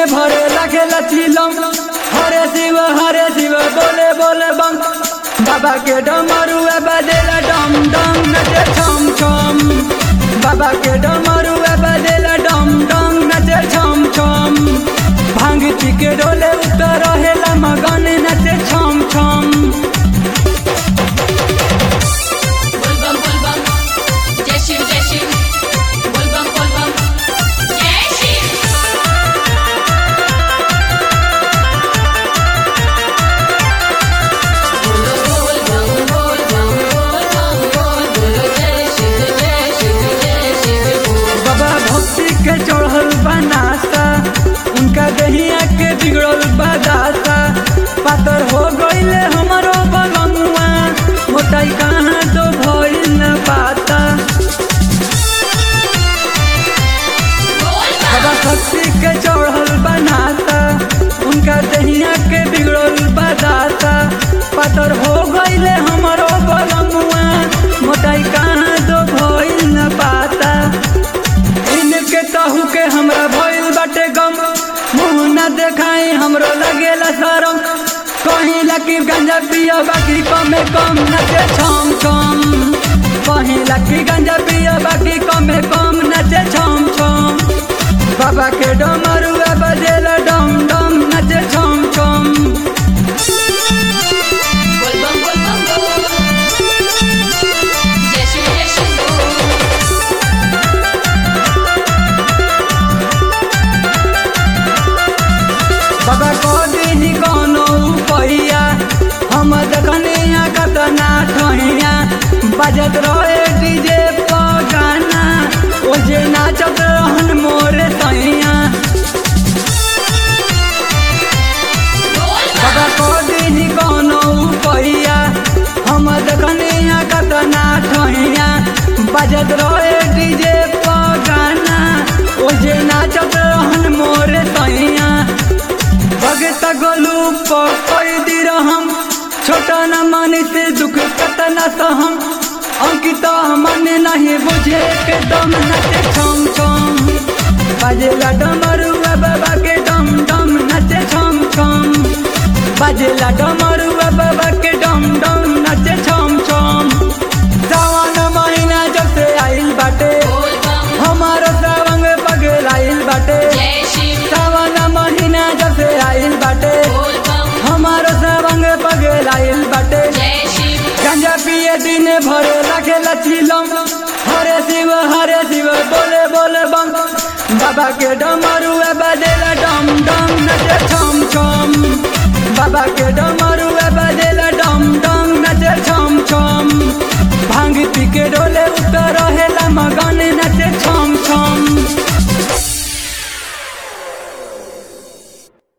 भरे लखे लचिलम हरे शिव हरे शिव बोले बोले बम बाबा के डमरू बजेला डम डम नचे छम छम बाबा के डमरू बजेला डम डम नचे छम छम भांग पी के डोले उतर रहेला मगन नचे छम छम बोलबम बोलबम जय शिव जय शिव बोलबम बोलबम जय शिव बोलो बोलबम बोलबम बोलबम बोल बोलो जय शिव जय शिव जय शिव बोल बाबा भक्ति के चढ़ल बनासा उनका दहिया के बिगड़ल बदासा पातर हो गईले हमारो बलमुआ मोटाई कहाँ तो भइल न पाता बाबा भक्ति के चढ़ल बनासा उनका दहिया के बिगड़ल बदासा पातर हो गईले हमारो बलमुआ मोटाई कहाँ तो भइल न पाता इनके तहु के हमरा भइल बाटे गम मुंह न देखाई हमरो लगेला शरम कहीं लकी गंजा पियो बाकी कमे कम नचे छम छम कहीं लकी गंजा पियो बाकी कमे कम नचे छम छम बाबा के डमरू बजेला डम डम नचे छम छम बोलबम बोलबम बोल जय शिव जय शिव बोल बाबा को दीनी कोनो पहिया हम देखने यहाँ कतना ठहिया बजत रहे डीजे पर गाना ओ जे नाचत रहन मोरे सैया बाबा को दीनी कोनो पहिया हम देखने यहाँ कतना ठहिया बजत रहे डीजे पर गाना ओ जे नाचत रहन मोरे सैया भगत गोलू पकड़ दी रहम छोटा न माने से दुख कतना सहम अंकित मन नहीं बुझे के दम नचे छम छम बाजेला डमरू बाबा के डम डम नचे छम छम बाजेला डमरू बाबा के डम डम नचे छम छम सावन महीना जब से आइल बाटे बोलबम हमारो सावंग पगल आइल बाटे जय शिव सावन महीना जब से आइल बाटे बोलबम हमारो सबंग पगल आइल बाटे जय शिव गंजा पिए दिन भरे लखे लचिलम हरे शिव हरे शिव बोले बोले बम बाबा के डमरू बजेला डम डम नचे छम छम बाबा के डमरू